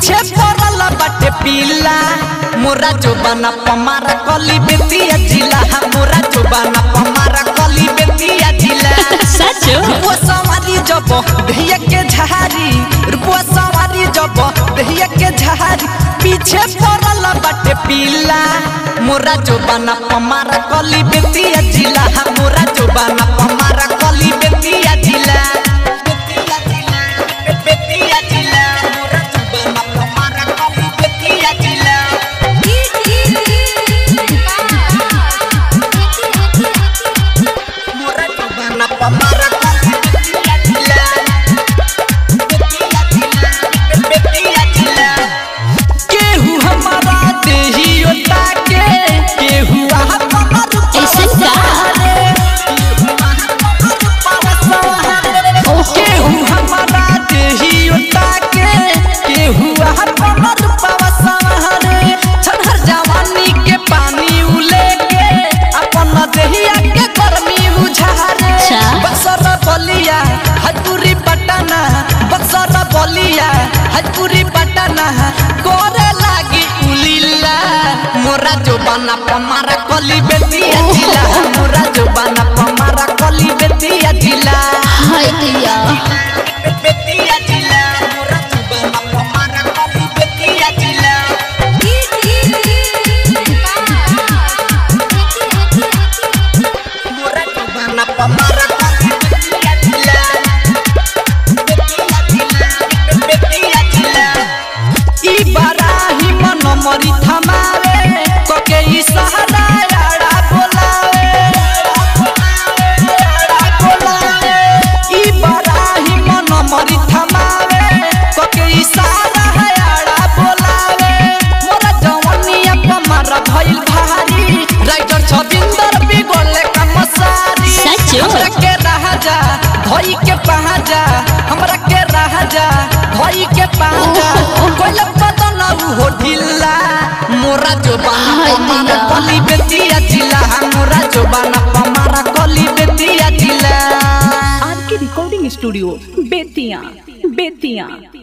पीछे पड़ल बाटे पीला मोरा जो बना पमारा कली बेतिया जिला मोरा जो बना पमारा कली बेतिया जिला सचो रुपुआ सवारी जब दहिया के झारी रुपुआ सवारी जब दहिया के झारी पीछे पड़ल बाटे पीला मोरा जो बना पमारा कली बेतिया जिला मोरा जो बना पमारा कली बेतिया जिला बेतिया जिला बेतिया जिला मोरा जो बना पमारा कली बेतिया जिला मोरा जो बना पमारा कली बेतिया जिला बेतिया जिला बेतिया जिला केहू हमारा देहियो ताके केहू आहा कमर ऐसन का? केहू हमारा देहियो ताके केहू आहा कमर पवसहरे छनहर जवानी के पानी उले के अपन देहिया के गर्मी बुझारे अच्छा। बक्सर बलिया हजपुरी पटना बक्सर बलिया हजपुरी पटना करे लागी उलीला मोरा जो बना पमारा कली बेतिया जिला मोरा जो बना पमारा कली बेतिया जिला हाय दैया बेतिया जिला मोरा जो बना पमारा कली बेतिया जिला मोरा जो बना पमारा कली बेतिया जिला बेतिया जिला बेतिया जिला ई बराही मन मरी थमावे कोके ई सहारा याड़ा बोलावे याड़ा बोलावे ई बराही मन मरी थमावे कोके ई सहारा याड़ा बोलावे मोरा जवानिया पमारा भइल भारी राइटर छबिंदर बिगोले का मसारी सचो? हमरा के राजा भई के पहाजा हमरा के राजा भई के पहाजा कोइला बदन हो ढिल्ला मोरा जो बाना हाय पमारा दैया। कली बेतिया जिला मोरा जो बाना पमारा कली बेतिया जिला आर के रिकॉर्डिंग स्टूडियो बेतिया बेतिया